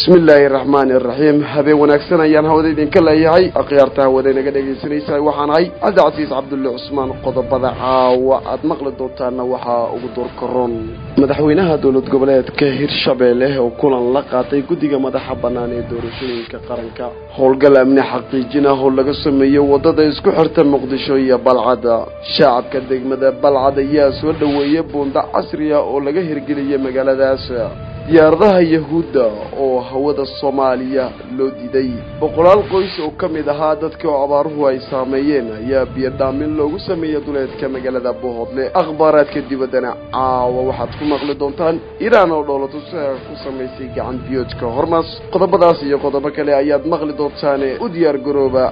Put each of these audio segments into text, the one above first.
bismi illaahi araxmaani araxiim habeen wanaagsan ayaan hawada idinka leeyahay akhyaarta hawada inaga dhegaysanaysaa waxaan ahay cabdicasiis cabdulle cusmaan qodobada caawa aada maqli doontaana waxaa ugu doorkaroon madaxweynaha dowlad goboleedka hirshabeelle oo kulan la qaatay guddiga madaxa bannaan ee doorashooyinka qaranka howlgal amni xaqiijin ah oo laga sameeyo waddada isku xirta muqdisho iyo balcad shacabka degmada balcad ayaa soo dhoweeyay buunda casri ah oo laga hirgeliyay magaaladaas diyaaradaha yahuudda oo hawada soomaaliya loo diiday boqolaal qoys oo ka mid ahaa dadka oo abaaruhu ay saameeyeen ayaa biyo dhaamin loogu sameeyey duleedka magaalada bohoodle akhbaaraadka dibaddana caawa waxaad ku maqli doontaan iiraan oo dhoolatusa ku samaysay gacan biyoodka hormaas qodobadaas iyo qodobo kale ayaad maqli doontaane u diyaar garooba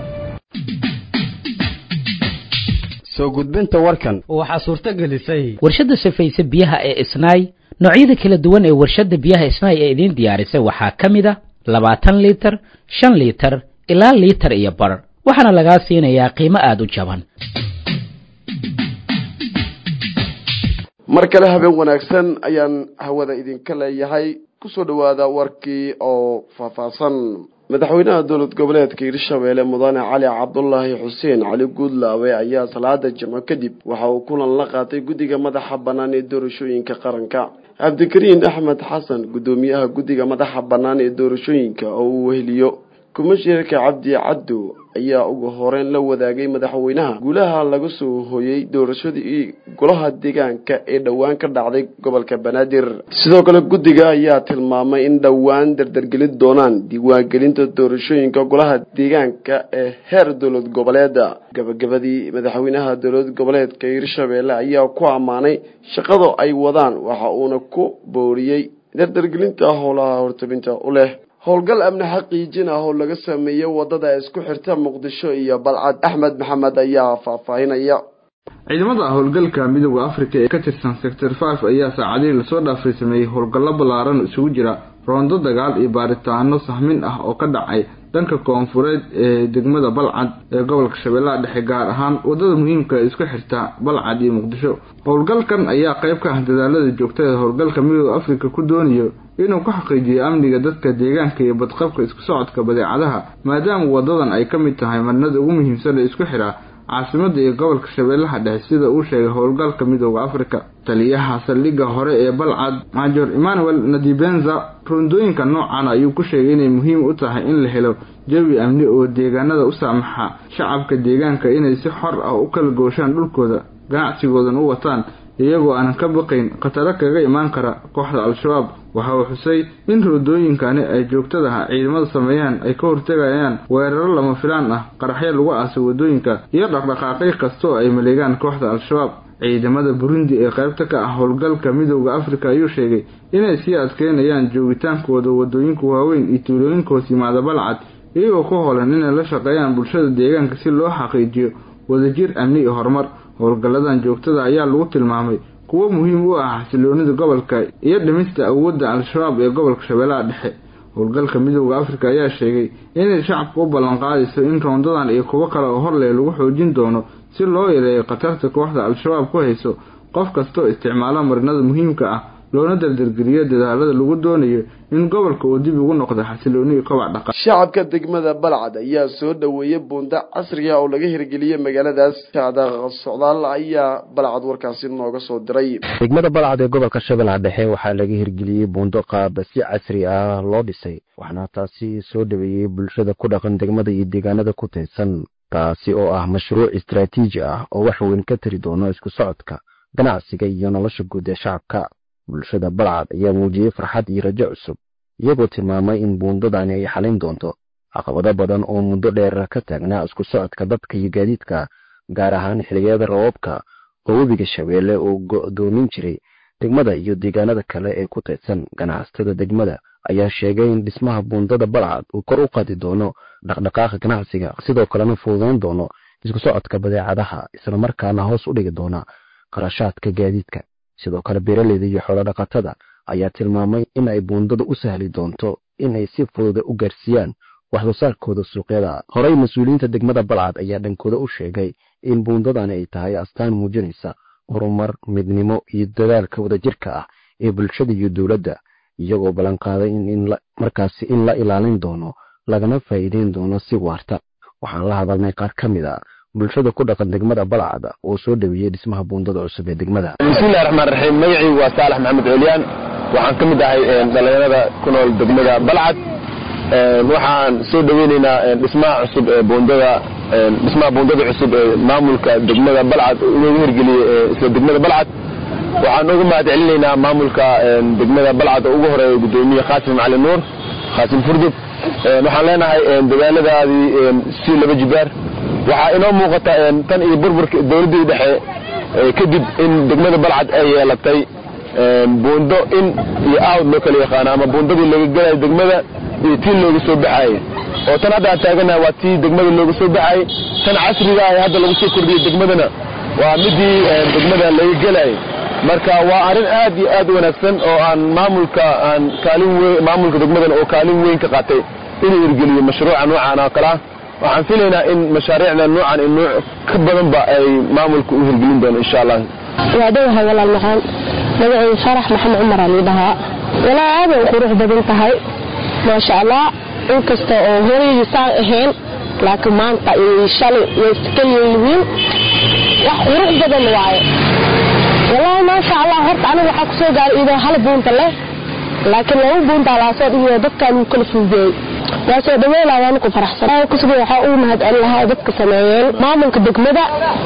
soo gudbinta warkan waxaa suurto gelisay warshadda safayse biyaha ee isnaay noocyada kala duwan ee warshadda biyaha isnaay ee idiin diyaarisay waxaa ka mid a labaatan liitar shan liitar ilaa liitar iyo bar waxaana lagaa siinayaa qiimo aada u jaban mar kale habeen wanaagsan ayaan hawada idinka leeyahay kusoo dhowaada warkii oo faahfaahsan madaxweynaha dowlad goboleedka hirshabeelle mudane cali cabdulaahi xuseen cali guudlaawe ayaa salaada jimco kadib waxa uu kulan la qaatay guddiga madaxa bannaan ee doorashooyinka qaranka cabdikariin axmed xasan guddoomiyaha guddiga madaxa bannaan ee doorashooyinka oo uu weheliyo kumashiirka cabdi caddow ayaa ugu horeyn la wadaagay madaxweynaha guulaha laga soo hooyey doorashadii golaha deegaanka ee dhowaan ka dhacday gobolka banaadir sidoo kale guddiga ayaa tilmaamay in dhowaan dardargelin doonaan diiwaangelinta doorashooyinka golaha deegaanka ee heer dowlad goboleeda gabagabadii madaxweynaha dowlad goboleedka hirshabeelle ayaa ku ammaanay shaqada ay wadaan waxa uuna ku booriyey dardargelinta howlaha hortabinta u leh howlgal amni xaqiijin ah oo laga sameeyey waddada isku xirta muqdisho iyo balcad axmed maxamed ayaa faahfaahinaya ciidamada howlgalka midooda afrika ee ka tirsan sector five ayaa saacadihii lasoo dhaafay sameeyey howlgallo ballaaran isugu jira roondo dagaal iyo baaritaano sahmin ah oo ka dhacay dhanka koonfureed ee degmada balcad ee gobolka shabeellaha dhexe gaar ahaan waddada muhiimka isku xirta balcad iyo muqdisho howlgalkan ayaa qayb ka ah dadaalada joogtada howlgalka midooda afrika ku doonayo inuu ku xaqiijiyo amniga dadka deegaanka iyo badqabka isku socodka badeecadaha maadaama wadadan ay ka mid tahay marnada ugu muhiimsan ee isku xidha caasimada iyo gobolka shabeellaha dhexe sida uu sheegay howlgalka midooda afrika taliyaha saldhigga hore ee balcad major emmanuel nadibenza rondooyinka noocan ayuu ku sheegay inay muhiim u tahay in la helo jawi amni oo deegaanada u saamaxa shacabka deegaanka inay si xor ah u kala gooshaan dhulkooda ganacsigoodan u wataan iyagoo aanan ka baqayn khataro kaga imaan kara kooxda al-shabaab waxa uu xusay in roodooyinkani ay joogtadaha ciidamada sameeyaan ay ka hortegayaan weeraro lama filaan ah qaraxyo lagu aasay waddooyinka iyo dhaqdhaqaaqyo kastoo ay maleegaan kooxda al-shabaab ciidamada burundi ee qaybta ka ah howlgalka midooda afrika ayuu sheegay inay sii adkeynayaan joogitaankooda waddooyinka waaweyn iyo tuulooyinka hoos yimaada balcad iyagoo ku holan inay la shaqeeyaan bulshada deegaanka si loo xaqiijiyo wadajir amni iyo horumar howlgalladan joogtada ayaa lagu tilmaamay kuwo muhiim u ah xasiloonida gobolka iyo dhimista awoodda al-shabaab ee gobolka shabeellaha dhexe howlgalka midooda afrika ayaa sheegay inay shacabka u ballanqaadayso in roondadan iyo kuwo kale oo horleh lagu xoojin doono si loo yareeyo khatarta kooxda al-shabaab ku hayso qof kastoo isticmaalo marinada muhiimka ah loona dardargeliyo dadaalada lagu doonayo in gobolka uu dib ugu noqdo xasilooni iyo kobac dhaqan shacabka degmada balcad ayaa soo dhoweeyey buunda casriga oo laga hirgeliyey magaaladaas sacda socdaal ayaa balcad warkaasi nooga soo diray degmada balcad ee gobolka shabeellaha dhexe waxaa laga hirgeliyey buundo qaaba si casri ah loo dhisay waxaana taasi soo dhoweeyey bulshada ku dhaqan degmada iyo deegaanada ku taysan taasi oo ah mashruuc istaraatiiji ah oo wax weyn ka tari doono isku socodka ganacsiga iyo nolosha guud ee shacabka bulshada balcad ayaa muujiyey farxad iyo rajo cusub iyagoo tilmaamay in buundadani ay xalin doonto caqabado badan oo muddo dheer ka taagnaa isku socodka dadka iyo gaadiidka gaar ahaan xiliyada roobabka oo webiga shabeelle uu go'doomin jiray degmada iyo deegaanada kale ee ku taysan ganacsatada degmada ayaa sheegay in dhismaha buundada balcad uu kor u qaadi doono dhaqdhaqaaqa ganacsiga sidoo kalena fududayn doono isku socodka badeecadaha islamarkaana hoos u dhigi doona qarashaadka gaadiidka sidoo kale beeraleyda iyo xoolodhaqatada ayaa tilmaamay in ay buundada u sahli doonto inay si fududa u gaarsiiyaan waxsoo saarkooda suuqyada horey mas-uuliyiinta degmada balcad ayaa dhankooda u sheegay in buundadani ay tahay astaan muujinaysa horumar midnimo iyo dadaalka wadajirka ah ee bulshada iyo dowladda iyagoo ballanqaaday in markaasi in la ilaalin doono lagana faa'iideyn doono si waarta waxaan la hadalnay qaar ka mid a bulshada ku dhaqan degmada balcad oo soo dhaweeyey dhismaha buundada cusub ee degmada bismillahi raxmaan raxiim magacii waa saalax maxamed cooliyaan waxaan ka mid ahay dhalinyarada ku nool degmada balcad waxaan soo dhaweyneynaa dhismaha cusub ee buundada dhismaha buundada cusub ee maamulka degmada balcad loogu hirgeliyey isla degmada balcad waxaan uga mahad celinaynaa maamulka degmada balcad oo ugu horeeya gudoomiye khaasim cali nuur khaasim furdub waxaan leenahay dadaaladaadii si laba jibaar waxaa inoo muuqata tan iyo burburka dowladdii dhexe kadib in degmada balcad ay yeelatay buundo in iyo aawd loo kala yaqaano ama buundadii looga gelayo degmada iyo tii looga soo baxaayey oo tan hadda aan taaganahay waa tii degmada looga soo baxaayey tan casriga ah ee hadda lagu soo kordhiyey degmadana waa midii degmada laga gelayay marka waa arrin aad iyo aad u wanaagsan oo aan maamulka aan kaalin weyn maamulka degmadan oo kaalin weyn ka qaatay inuu hirgeliyo mashruuca noocan oo kale ah waxaan filaynaa in mashaariicda noocan iyo nooc ka badanba ay maamulka u hirgelin doono insha allah waa dhowahay walaal maxaan magacaydu farax maxamed cumar aa liidhahaa walaa aad ay qurux badan tahay maasha allah inkasta oo horeydii saan ahayn laakiin maanta iyo shalay way iska leeyihiin wax qurux badan waaye walaahi maasha allah horta aniga waxaa kusoo gaaray idoo hal buunta leh laakiin laba buuntaa laasoo dhigiyo dadkaan uu kala fududeeyey waa soo dhaweylaa waana ku faraxsan kusuga waxaa uu mahad celin lahaa dadka sameeyeen maamulka degmada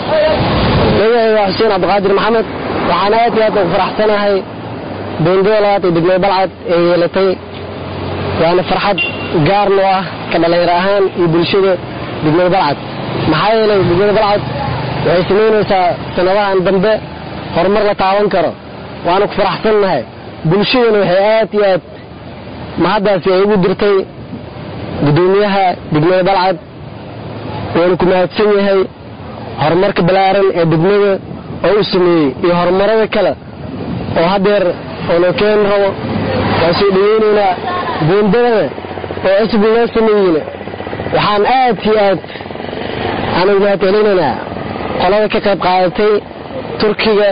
magacayga waa xuseen cabdiqaadir maxamed waxaan aad iyo aad ugu faraxsanahay buundada labaad ee degmada balcad ee yeelatay waana farxad gaar noo ah ka dhallinyaro ahaan iyo bulshada degmada balcad maxaa yeelay degmada balcad waxay samaynaysaa sanadahan dambe horumar la taaban karo waana ku faraxsannahay bulshadana waxay aad iyo aad mahaddaasi ay ugu dirtay gudoomiyaha degmada balcad waanu ku mahadsan yahay horumarka ballaaran ee degmada oo u sameeyey iyo horumarada kale oo haddeer oo loo keeni rabo waa soo dhaweynaynaa buundadana oo cusub loo sameeyeyna waxaan aad iyo aad aanu mahad celinaynaa qolada ka qayb qaadatay turkiga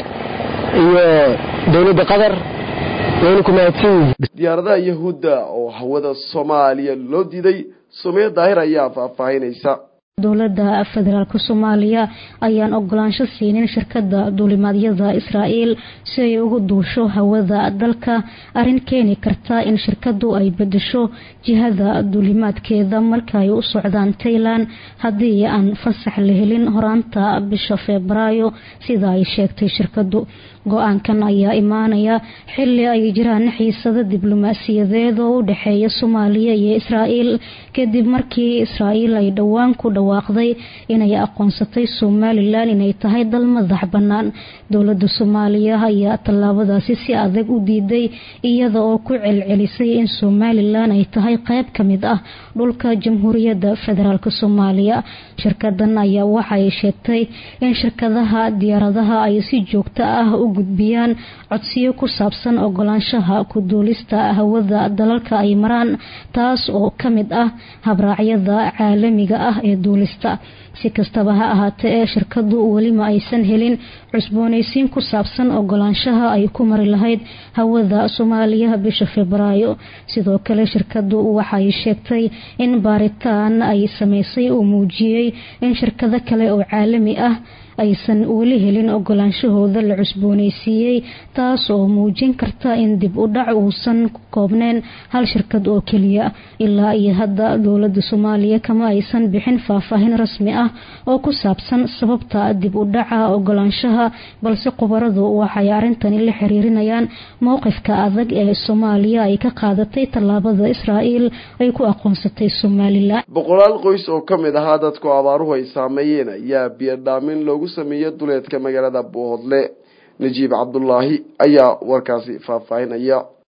iyo dowladda qatar waynu ku mahadsan yihiin diyaaradaha yahuudda oo hawada soomaaliya loo diiday sumeya daahir ayaa faahfaahinaysa dowladda federaalk soomaaliya ayaan ogolaansho siinin shirkada duulimaadyada israa'iil si ay ugu duusho hawada dalka arrin keeni karta in shirkadu ay bedesho jihada duulimaadkeeda marka ay u socdaan tailan haddii aan fasax la helin horaanta bisha febraayo sida ay sheegtay shirkadu go-aankan ayaa imaanaya xili ay jiraan xiisado diblomaasiyadeed oo u dhexeeya soomaaliya iyo israa'iil kadib markii israa'iil ay dhowaan ku dhawaaqday inay aqoonsatay somalilan inay tahay dal madax bannaan dowladda soomaaliya ayaa tallaabadaasi si adag u diiday iyada oo ku celcelisay in somalilan ay tahay qayb ka mid ah dhulka jamhuuriyadda federaalk soomaaliya shirkadan ayaa waxay sheegtay in shirkadaha diyaaradaha ay si joogto ah u gudbiyaan codsiyo ku saabsan ogolaanshaha ku duulista hawada dalalka ay maraan taas oo ka mid ah habraacyada caalamiga ah ee duulista si kastaba ha ahaatee ee shirkadu welima aysan helin cusboonaysiin ku saabsan ogolaanshaha ay ku mari lahayd hawada soomaaliya bisha febraayo sidoo kale shirkadu waxay sheegtay in baaritaan ay sameysay uu muujiyey in shirkado kale oo caalami ah aysan weli helin ogolaanshahooda la cusboonaysiiyey taas oo muujin karta in dib u dhac uusan ku koobneen hal shirkad oo keliya ilaa iyo hadda dowlada soomaaliya kama aysan bixin faahfaahin rasmi ah oo ku saabsan sababta dib u dhaca ogolaanshaha balse khubaradu waxay arintani la xiriirinayaan mowqifka adag ee soomaaliya ay ka qaadatay tallaabada israa'iil ay ku aqoonsatay somalilan boqolaal qoys oo ka mid ahaa dadku abaaruhu ay saameeyeen ayaa biyodhaamin loogu sameeyey duleedka magaalada boodle najiib cabdulaahi ayaa warkaasi faahfaahinaya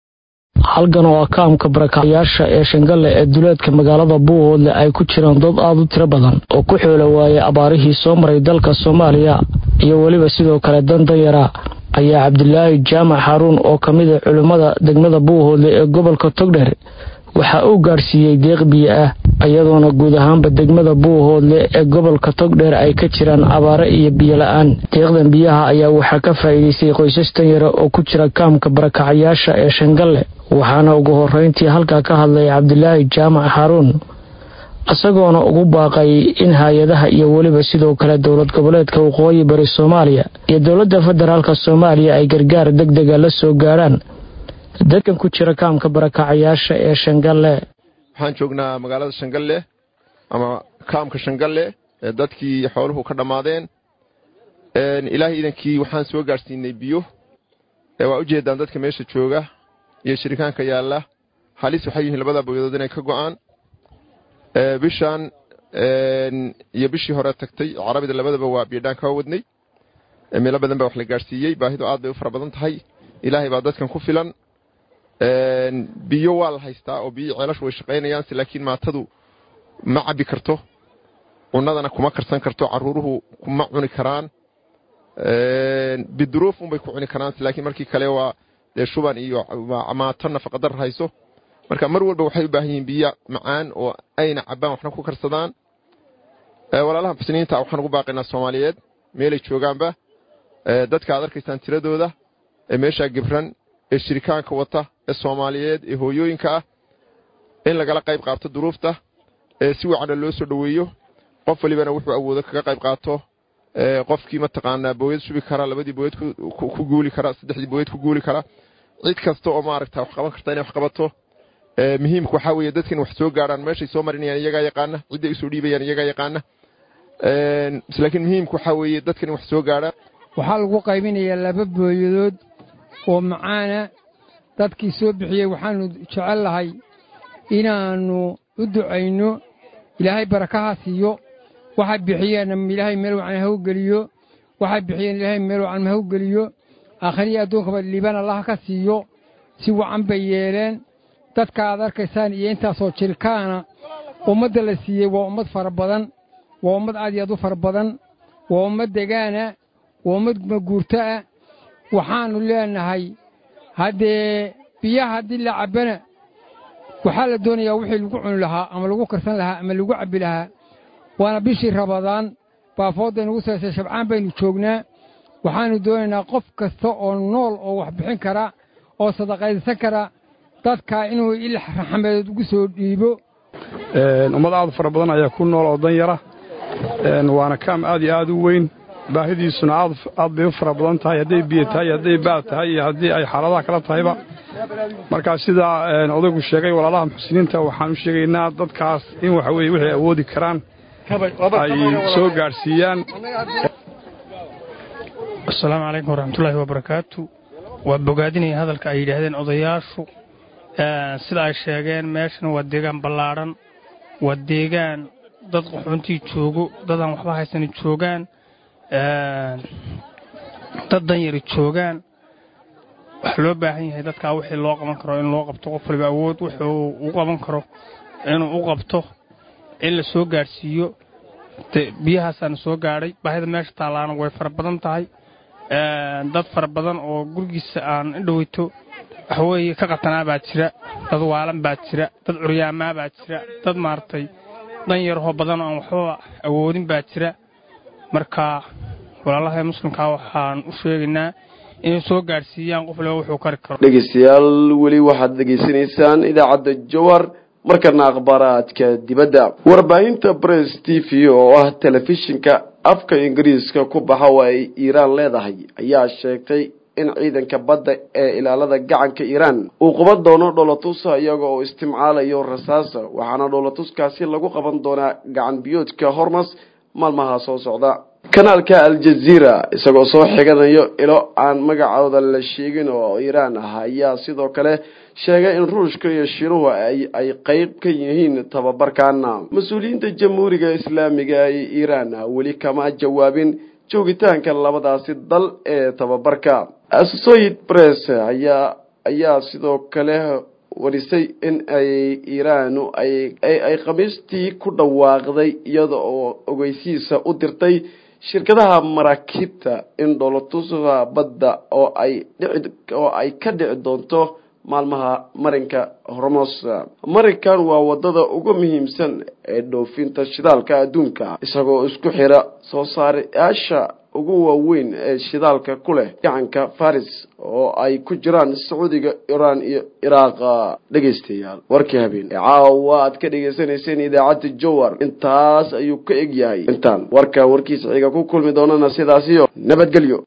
halkan oo akaamka barakacayaasha ee shangalle ee duleedka magaalada buuhoodle ay ku jiraan dad aada u tiro badan oo ku xoolo waayay abaarihii soo maray dalka soomaaliya iyo weliba sidoo kale dan danyara ayaa cabdilaahi jaamac xaruun oo ka mid a culimmada degmada buuhoodle ee gobolka togdher waxa uu gaadhsiiyey deeq biyo ah iyadoona guud ahaanba degmada buuhoodle ee gobolka togdheer ay ka jiraan abaare iyo biyo la-aan deeqdan biyaha ayaa waxaa ka faa'iidaystay qoysas tanyara oo ku jira kaamka barakacayaasha ee shangalle waxaana ugu horeyntii halkaa ka hadlay cabdilaahi jaamac xaaruun isagoona ugu baaqay in hay-adaha iyo weliba sidoo kale dowlad goboleedka waqooyi bari soomaaliya iyo dowladda federaalka soomaaliya ay gargaar deg dega la soo gaadhaan dadkan ku jira kaamka barakacayaasha ee shangalle waxaan joognaa magaalada shangalle ama kaamka shangalle ee dadkii xooluhu ka dhammaadeen ilaahay iidankii waxaan soo gaadhsiinay biyo waa u jeedaan dadka meesha jooga iyo shirikaanka yaalla halis waxay yihiin labada booyadood inay ka go'aan bishaan iyo bishii hore tagtay carabida labadaba waa biyodhaan kaa wadnay meelo badan baa wax la gaadhsiiyey baahidu aad bay u fara badan tahay ilaahay baa dadkan ku filan biyo waa la haystaa oo biyo ceelashu way shaqaynayaan laakiin maatadu ma cabbi karto cunadana kuma karsan karto caruuruhu kuma cuni karaan biduruuf unbay ku cuni karaan laakiin markii kale waa dee shuban iyo maato nafaqadar hayso marka mar walba waxay u baahan yihiin biyo macaan oo ayna cabbaan waxna ku karsadaan walaalaha muxsiniinta waxaan ugu baaqaynaa soomaaliyeed meelay joogaanba dadka aad arkaysaan tiradooda ee meeshaa gibran ee shirikaanka wata ee soomaaliyeed ee hooyooyinka ah in lagala qayb qaato duruufta ee si wacana loo soo dhoweeyo qof walibana wuxuu awoodo kaga qayb qaato qofkii mataqaanaa booyad shubi kara labadii booyad ku guuli kara saddexdii booyad ku guuli kara cid kasta oo maaragta wax qaban karta inay wax qabato muhiimka waxaa weeye dadkan wax soo gaadhaan meeshay soo marinayaan iyagaa yaqaana cidday usoo dhiibayaan iyagaa yaqaana laakiin muhiimka waxaa weeye dadkan wax soo gaadhaan waxaa lagu qaybinayaa laba booyadood oo macaana dadkii soo bixiyey waxaannu jecel lahay inaannu u ducayno ilaahay barakaha siiyo waxay bixiyeenna ilaahay meel wacan ha u geliyo waxay bixiyeen ilaahay meel wacan ha u geliyo aakhiriya adduunkaba liibaan allaha ka siiyo si wacan bay yeeleen dadka aad arkaysaan iyo intaasoo jirkaana ummadda la siiyey waa ummad fara badan waa ummad aad iyo aad u fara badan waa ummad degaana waa ummad maguurto ah waxaannu leenahay haddee biyaha haddii la cabbana waxaa la doonayaa wixii lagu cuni lahaa ama lagu karsan lahaa ama lagu cabbi lahaa waana bishii rabadaan baafoodday nugu saysay shabcaan baynu joognaa waxaannu doonaynaa qof kasta oo nool oo wax bixin kara oo sadaqaysan kara dadka inuu il raxmadeed ugu soo dhiibo ummad aad fara badan ayaa ku nool oo danyara waana kaam aad iyo aad u weyn baahidiisuna aad bay u fara badan tahay hadday biyo tahay hadday baad tahay iyo haddii ay xaaladaha kala tahayba markaa sidaa odaygu sheegay walaalaha muxsiniinta waxaan u sheegaynaa dadkaas in waxa weye waxay awoodi karaan ay soo gaadhsiiyaan asalaamu calaykum waraxmatullaahi wabarakaatu waa bogaadinaya hadalka ay yidhaahdeen odayaashu sida ay sheegeen meeshan waa deegaan ballaadhan waa deegaan dad qaxoontii joogo dadaan waxba haysani joogaan dad danyari joogaan waxaa loo baahan yahay dadkaa wixii loo qaban karo in loo qabto qof waliba awood wuxuu u qaban karo inuu u qabto in la soo gaadhsiiyo biyahaasaana soo gaadhay baahida meesha taallaana way fara badan tahay dad fara badan oo gurigiisa aan indhoweyto waxweeye ka qatanaa baa jira dad waalan baa jira dad curyaamaa baa jira dad maaragtay danyarahoo badan oo aan waxba awoodin baa jira marka walaalaha muslimkaa waxaan u sheegaynaa inay soo gaadhsiiyaan qof waliba wuxuu kari karo dhegeystayaal weli waxaad dhegeysanaysaan idaacadda jowar markana akhbaaraadka dibadda warbaahinta bress t v oo ah telefishinka afka ingiriiska ku baxa oo ay iiraan leedahay ayaa sheegtay in ciidanka badda ee ilaalada gacanka iiraan uu qaban doono dhoolatusa iyaga oo istimcaalayo rasaasa waxaana dhoolatuskaasi lagu qaban doonaa gacan biyoodka hormas maalmaha soo socda kanaalka al-jazeera isagoo soo xiganayo ilo aan magacooda la sheegin oo iiraan ah ayaa sidoo kale sheegay in ruushka iyo shiinuhu ay qeyb ka yihiin tababarkaana mas-uuliyiinta jamhuuriga islaamiga ee iiraan weli kama jawaabin joogitaanka labadaasi dal ee tababarka associated press ayaa ayaa sidoo kale warisay in ay iiraanu ay ay khamiistii ku dhawaaqday iyada oo ogeysiisa u dirtay shirkadaha maraakiibta in dhoolatusa badda oo ay dhici oo ay ka dhici doonto maalmaha marinka hormos marinkan waa wadada ugu muhiimsan ee dhoofinta shidaalka adduunka isagoo isku xira soo saarayaasha ugu waaweyn ee shidaalka ku leh gacanka faris oo ay ku jiraan sacuudiga iiraan iyo iraaq dhegaystayaal warkii habeen ee caawa aad ka dhagaysanayseen idaacadda jowar intaas ayuu ka eg yahay intaan warka warkiisa xiga ku kulmi doonana sidaasiyo nabadgelyo